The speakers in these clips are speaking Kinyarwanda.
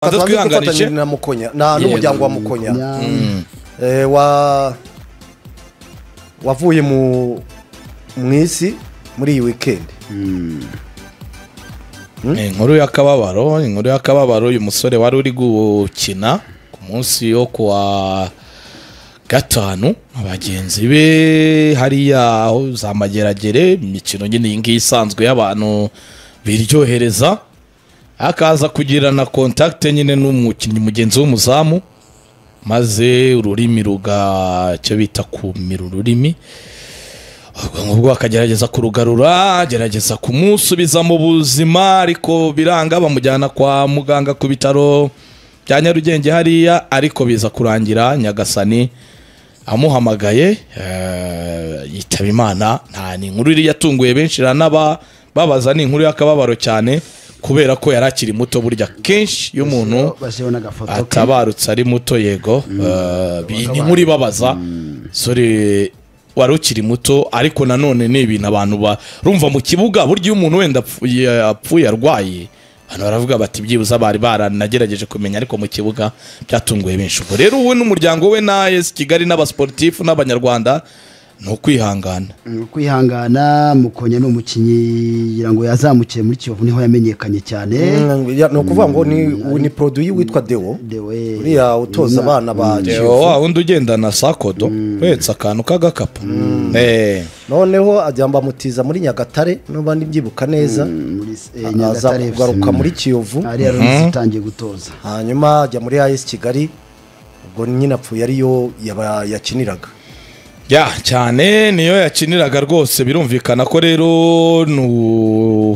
banza twanze twihanganishe gufatanya na mukonya na Yego. n'umuryango wa mukonya Eh, wa wavuye mu mu isi muri iyi weekend Ni inkuru y'akababaro ni inkuru y'akababaro uyu musore wari uri gukina ku munsi wo kuwa gatanu abagenzi be hariya aho za mageragere imikino nyine iyi ngiyi isanzwe y'abantu biryohereza akaza kugirana kontakite nyine n'umukinnyi mugenzi w'umuzamu maze ururimi ruga icyo bita kumira ururimi ubwonko bwe akagerageza kurugarura agerageza kumusubiza mu buzima ariko biranga bamujyana kwa muganga ku bitaro bya nyarugenge hariya ariko biza kurangira nyagasani amuhamagaye eh, yitaba imana nta ni inkuru iri yatunguye benshi iranaba babaza ni inkuru y'akababaro cyane kubera ko yari akiri muto burya kenshi iyo umuntu bashyiraho n'agafoto ke. atabarutse ari muto yego Eh, bi- ni inkuru ibabaza sore wari ukiri muto ariko nanone ni ibintu abantu barumva mu kibuga burya iyo umuntu wenda apfuye apfuye arwaye abantu baravuga bati byibuze bari baranagerageje kumenya ariko mu kibuga byatunguye benshi ubwo rero wowe n'umuryango we na yesi kigali n'abasportifu n'abanyarwanda ni ukwihangana Mm, kwihangana mukonya ni umukinnyi ngira ngo yazamukiye muri kiyovu niho yamenyekanye cyane Mm, ya- ni ukuvuga ngo ni ni produit witwa deo Dewe uriya utoza abana ba Deo, kiyovu wa wundi ugendana sakodo uhetse akantu k'agakapu Eh. noneho ajya bamutiza muri nyagatare n'uba ndibyibuka neza muri eh, aza Nyagatare FC. kugaruka muri kiyovu ariya rero utangiye gutoza hanyuma ajya muri as kigali ubwo nyine apfuye ariyo yaba- yakiniraga ya cyane niyo yakiniraga rwose birumvikana ko rero ni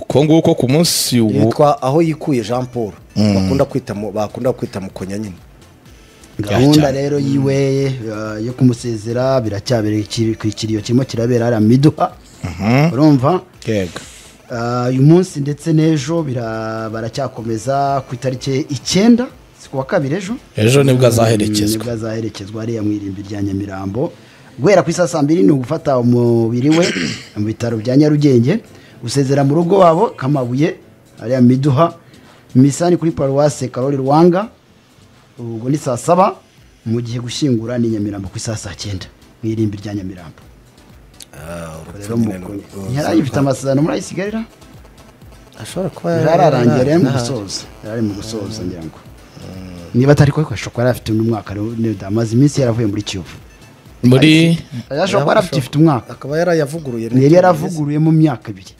uko nguko ku munsi ubu yitwa aho yikuye jean paul bakunda kwita mu- bakunda kwita mukonya nyine gahunda cyane. rero yiwe eh, yo kumusezera biracyabera ikiri- ku ikiriyo kirimo kirabera hariya miduha urumva yego Ah, uyu munsi ndetse n'ejo bira- baracyakomeza ku itariki icyenda si kuwa kabiri ejo ejo nibwo Mm, azaherekezwa nibwo azaherekezwa hariya mu irimbi rya nyamirambo guhera ku isaa saa mbiri ni ugufata umubiri we mu bitaro bya nyarugenge gusezera mu rugo wabo kamabuye hariya miduha misani kuri paruwase karori rwanga ubwo ni saa saba mu gihe gushyingura ni nyamirambo ku isaa saa cyenda mu irimbi rya nyamirambo rero mukuru ntiyari ifite amasezerano muri ayisigarira ashobora kuba yararangiye yari ari mu gusoza yari ari mu gusoza ngira ngo niba atari ko ashobora yari afite umwaka rero amaze iminsi yaravuye muri kiyovu muri ashobora kuba yarafite umwaka akaba yarayavuguruye yari yaravuguruye mu myaka ibiri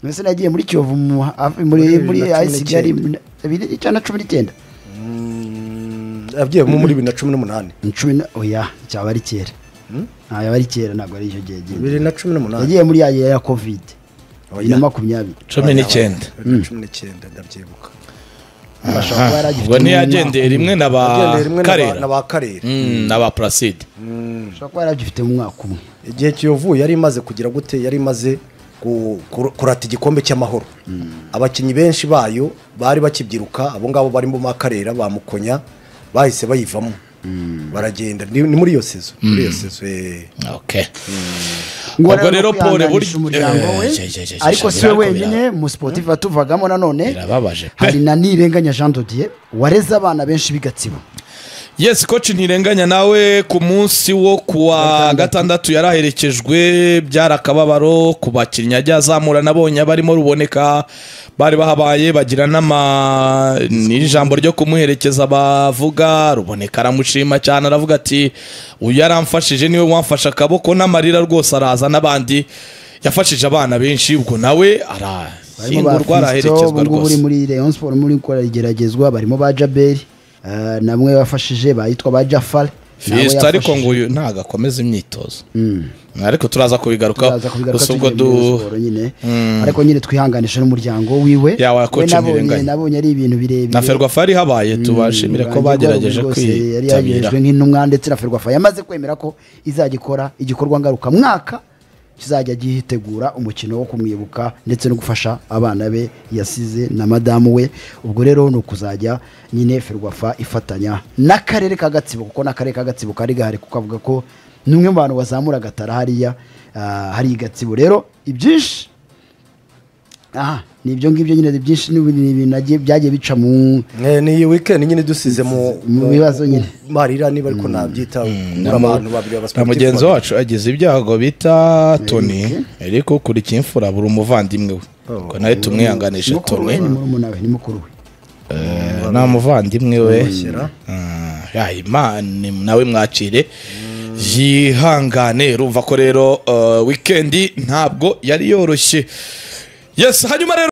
mbese nagiye muri kiyovu mu hafi- muri muri bibiri na cumi ICG yari bibiri icyenda na cumi n'icyenda yabyiyemo muri bibiri na cumi n'umunani Ni cumi na oya cyaba ari kera ntabwo ari kera ntabwo ari icyo gihe yagiye bibiri na cumi n'umunani yagiye muri ya ya kovide bibiri na makumyabiri cumi n'icyenda bibiri na cumi n'icyenda ndabyibuka ashobora kuba yari agifite ubwo umwaka ntiyagendeye rimwe na ba Yagendeye rimwe na ba- karera na ba karere Mm, na ba puraside ashobora kuba yari agifite umwaka umwe igihe kiyovu yari imaze kugira gute yari imaze ku- ku- kurata igikombe cy'amahoro abakinnyi benshi bayo bari bakibyiruka abo ngabo bari mu makarera bamukonya bahise bayivamo baragenda ni ni muri iyo sezo muri iyo sezo eh. okay. ngo Ubwo rero Paul kwihanganisha burya- umuryango we Eh, je- je- je- je- ariko je- si we birakomera. wenyine mu sportif atuvagamo nanone Birababaje pe. hari na nirenganya Jean Dodier wareze abana benshi b'igatsibo yes koci ntirenganya nawe ku munsi wo kuwa gatandatu yaraherekejwe byari akababaro ku bakinnyi ajya azamura nabonye abarimo ruboneka bari bahabaye bagira n'ama n'ijambo ryo kumuherekeza bavuga ruboneka aramushima cyane aravuga ati uyu yaramfashije niwe wamfashe akaboko n'amarira rwose araza n'abandi yafashije abana benshi ubwo nawe arashyingurwa araherekezwa uri rwose muri Rayon Sport muri gukora igeragezwa barimo ba Jabel eh, namwe bafashije bayitwa ba Jafar nawe Fiesta ariko yafashije. ngo uyu ntago akomeza imyitozo ariko turaza kubigarukaho Turaza kubigaruka gusa ubwo tugiye du muri Rayon Sport nyine ariko nyine twihanganisha n'umuryango wiwe Ya, wa we coach nabonye Nirenganya. nabonye ari ibintu birebire na ferwafa yari ihabaye tubashimire ko Urubanza bagerageje rwabo rwose yari kwitabira yaragejejwe nk'intumwa ndetse na ferwafa yamaze kwemera ko izagikora igikorwa ngarukamwaka kizajya gitegura umukino wo kumwibuka ndetse no gufasha abana be yasize na madamu we ubwo rero ni ukuzajya nyine ferwafa ifatanya n'akarere ka gatsibo kuko n'akarere ka gatsibo kari gahari kuko avuga ko ni umwe mu bantu bazamura agatara hariya ah, hari i gatsibo rero ibyinshi aha ni ibyo ngibyo nyine ni byinshi ni ibintu- ni ibintu nagiye- byagiye bica mu Eh, ni iyi weekend nyine dusize mu Mu bibazo nyine. marira niba ariko nabyita kubura abantu babiri baba na mugenzi wacu agize ibyago bita toni ariko kuri kimfura buri umuvandimwe we ngo nawe tumwihanganishe mukuru we toni ni murumuna we ni mukuru we Eh, nta muvandimwe we Ah, ya imana nawe mwakire yihangane urumva ko rero eh, wikendi ntabwo yari yoroshye yes hanyuma rero